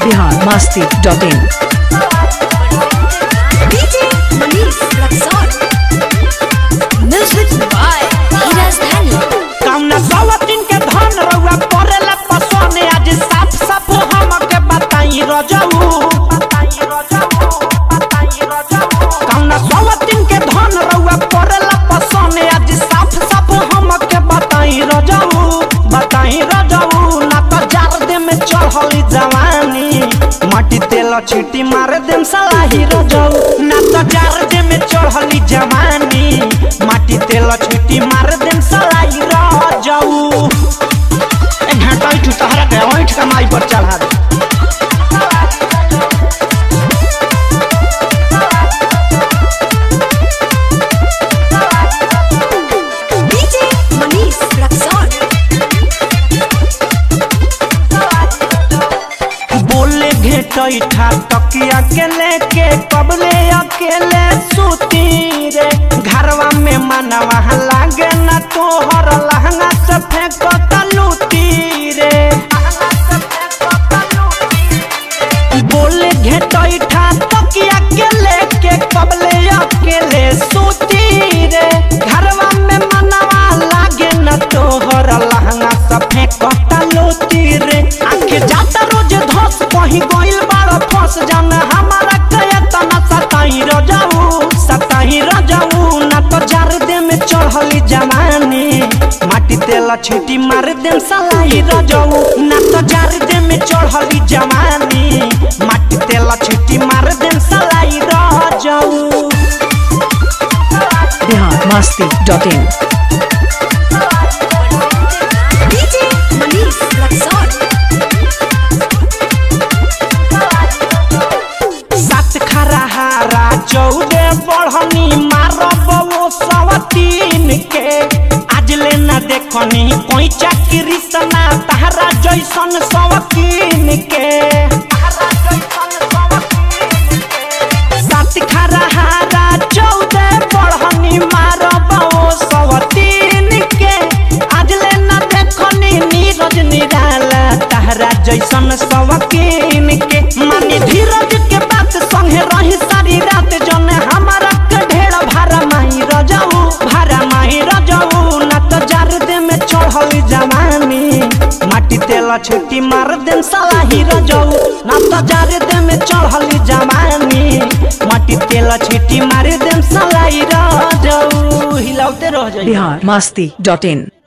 Bihar Masti dot in DJ Manish Raksol. Music by Hiraz Dhani. कौना सवतिन के धन रउआ परेला पसोने आज साफ साफ हमके बताई रजऊ कौना सवतिन के धन रउआ परेला पसोने आज साफ साफ हमके बताई रजऊ बताई रजऊ ना तो जार दे में चढ़ली जवानी माटी तेल छीटी मार देम सलाही रजऊ ना तो जार दे में चढ़ली जवानी माटी तेल छीटी मार देम सलाई रजऊ ए घाटा इठू तहरा के ओइठ कमाई पर चढ़ा दे DJ Manish Raksol. बोले घेटैठा तकिया के लेके कबले अकेले सूती रे घरवा में मनवा लागे ना तोहर लहंगा से फेंको तलूती रे बोले घेटैठा तकिया के लेके कबले अकेले सूती रे घरवा में मनवा लागे न तोहर लहंगा से फेंको तलूती रे आखे जाता रोज धस कहीं गइल बाड़ फंस जाना हमारा कया तना सताई रजाऊ सताई रजाऊ ना तो जार दे में चढ़ली जवानी माटी तेल छीटी मार देम सलाई रजाऊ ना तो जार दे में चढ़ली जवानी माटी तेल छीटी मार देम सलाई रजाऊ Bihar Masti dot in DJ Manish Raksol. सात खरा हारा चौदे बढ़नी मारब वो सवतीन के आज ले ना देखनी कोई चाकरी सना तहरा जैसन सवकीन के सात खरा हारा चौदे बढ़नी मारब वो सवतीन के आज ले ना देखनी नीरज निराला तहरा जैसन सवकीन के मानी धीरज के बात संगे रही सारी रात जन हमारा के ढेर भारा माही रजाऊ भारा माही रजाऊ ना तो जार दे में चढ़ली जवानी माटी तेल छुट्टी मार देम सलाही रजाऊ ना तो जार दे में चढ़ली जवानी माटी तेल छुट्टी मार देम सलाई रजाऊ हिलाउते रह जाई बिहार मस्ती डॉट इन